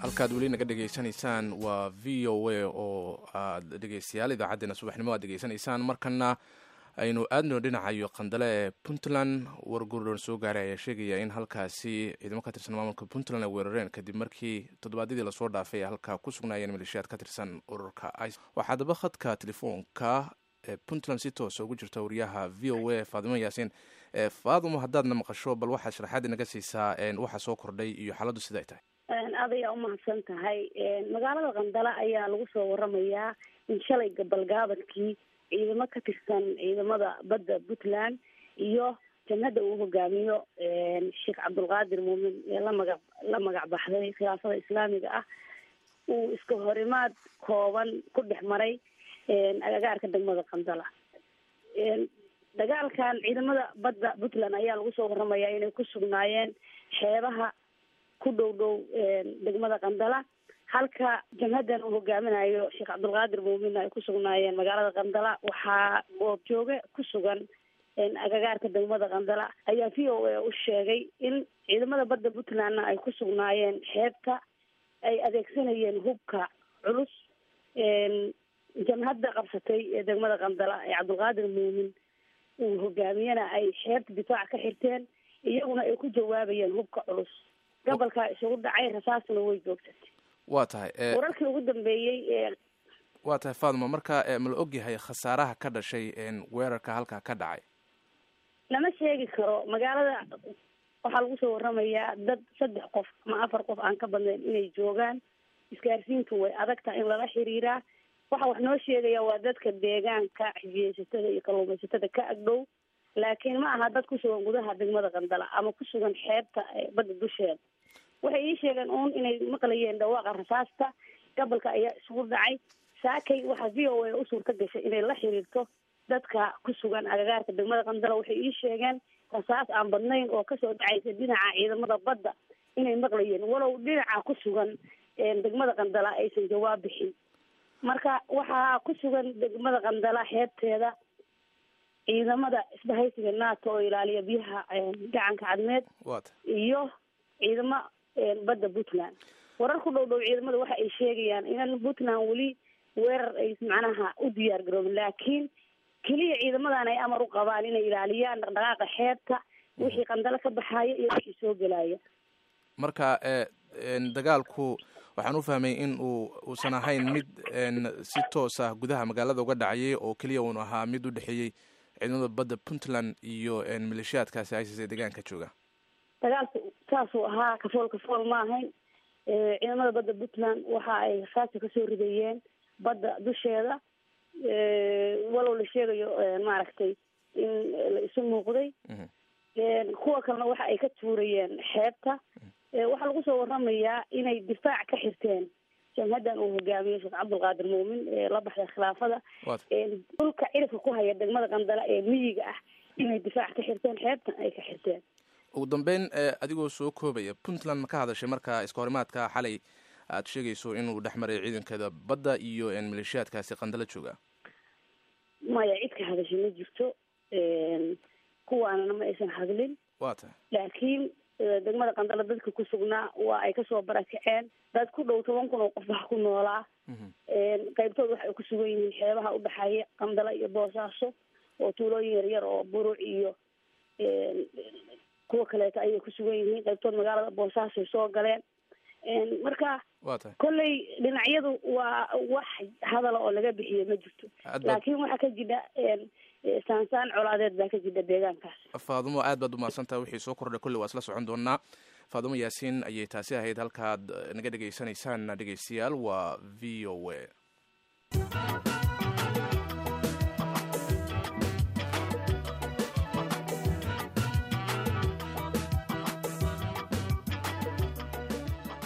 halkaad weli naga dhegaysanaysaan waa v o a oo aad dhegeystayaal idaacaddeenna subaxnimo aad degeysanaysaan markana aynu aadno dhinacayo qandale ee puntland wargurdon soo gaaray ayaa sheegaya in halkaasi ciidamo ka tirsan maamulka puntland ay weerareen kadib markii toddobaadyadii lasoo dhaafay halkaa ku sugnaayeen maleeshiyaad ka tirsan ururka ic waxaa daba khadka telefoonka ee puntland si toosa ugu jirta wariyaha v o a faadimo yaasiin faadimo haddaadna maqasho bal waxaad sharaxaad inaga siisaa waxa soo kordhay iyo xaaladdu sida ay tahay aad ayaa umahadsan tahay magaalada qandale ayaa lagu soo waramayaa in shalay gabalgaabadkii ciidamo ka tirsan ciidamada badda puntland iyo jannada uu hogaamiyo sheekh cabdulqaadir muumin ee la maga la magac baxday khilaafada islaamiga ah uu iska horimaad kooban ku dhex maray agagaarka degmada qandala dagaalkan ciidamada badda puntland ayaa lagu soo waramayaa inay ku sugnaayeen xeebaha ku dhow dhow degmada qandala halka jamhadan uu hogaaminayo sheekh cabdulqaadir muumin ay ku sugnaayeen magaalada qandala waxaa goobjooge ku sugan agagaarka degmada qandala ayaa v o a u sheegay in ciidamada badda puntlandna ay ku sugnaayeen xeebta ay adeegsanayeen hubka culus jamhadda qabsatay ee degmada qandala ee cabdulqaadir muumin uu hogaamiyena ay xeebta difaac ka xirteen iyaguna ay ku jawaabayeen hubka culus gobolkaa isugu dhacay rasaasna way joogtatay waa tahay wararkii ugu dambeeyey ee waa tahay faadimo marka ma la ogyahay khasaaraha ka dhashay weerarka halkaa ka dhacay lama sheegi karo magaalada waxaa lagu soo waramayaa dad saddex qof ama afar qof aan ka badnayn inay joogaan isgaarsiintu way adagtaha in lala xiriiraa waxa wax noo sheegaya waa dadka deegaanka xijiyeysatada iyo kalluumaysatada ka agdhow laakiin ma aha dad kusugan gudaha degmada qandala ama kusugan xeebta badda dusheeda waxay ii sheegeen uun inay maqlayeen dhawaaqa rasaasta gobolka ayaa isugu dhacay saakay waxaa v o a u suurta gashay inay la xiriirto dadka ku sugan agagaarka degmada qandala waxay ii sheegeen rasaas aan badnayn oo kasoo dhacaysa dhinaca ciidamada badda inay maqlayeen walow dhinaca ku sugan degmada qandala aysan jawaab bixin marka waxaa ku sugan degmada qandala xeebteeda ciidamada isbahaysiga nato oo ilaaliya biyaha gacanka cadmeed iyo ciidamo badda puntland warar ku dhow dhow ciidamada waxa ay sheegayaan inan puntland weli weerar ay macnaha u diyaar garoobin laakiin keliya ciidamadan ay amar u qabaan inay ilaaliyaan dhaqdhaqaaqa xeebta wixii qandalo ka baxaaya iyo wixii soo gelaya marka dagaalku waxaan u fahmay in uu uusan ahayn mid si toos ah gudaha magaalada uga dhacayay oo keliya uun ahaa mid u dhexeeyey ciidamada badda puntland iyo maleeshiyaadkaasi isis ee deegaanka jooga dagaalku saasuu ahaa kafool kafool ma ahayn ciidamada badda puntland waxa ay rasaasta kasoo ridayeen badda dusheeda walow la sheegayo maaragtay in la isu muuqday kuwa kalena waxa ay ka tuurayeen xeebta waxaa lagu soo waramayaa inay difaac ka xirteen jamhadan uu hogaamiyo sheekh cabdulqaadir muumin ee la baxday khilaafada dhulka cirifka ku haya degmada qandala ee miyiga ah inay difaac ka xirteen xeebtan ay ka xirteen ugu dambeyn adigoo soo koobaya puntland ma ka hadashay marka iska horimaadka xalay aad sheegayso inuu dhex maray ciidankeeda badda iyo maleeshiyaadkaasi qandala jooga maya cid ka hadashay ma jirto kuwaanana ma aysan hadlin wa tahay laakiin degmada qandala dadka ku sugnaa waa ay kasoo barakaceen dad ku dhow toban kun oo qof wax ku noolaa qaybtood waxa ay ku sugan yihiin xeebaha udhexeeya qandala iyo boosaaso oo tuulooyin yaryar oo buruc iyo kuwa kaleeto ayay ku sugan yihiin qaybtood magaalada boosaasoay soo galeen marka wa tahay kolley dhinacyadu waa wax hadala oo laga bixiyo ma jirto laakiin waxaa ka jidha saansaan colaadeed baa ka jidha deegaankaas faadumo aad baad umahadsantaha wixii soo kordhay kolley waa isla socon doonaa faadumo yaasiin ayay taasi ahayd halkaad naga dhegaysanaysaan dhegeystayaal waa v o a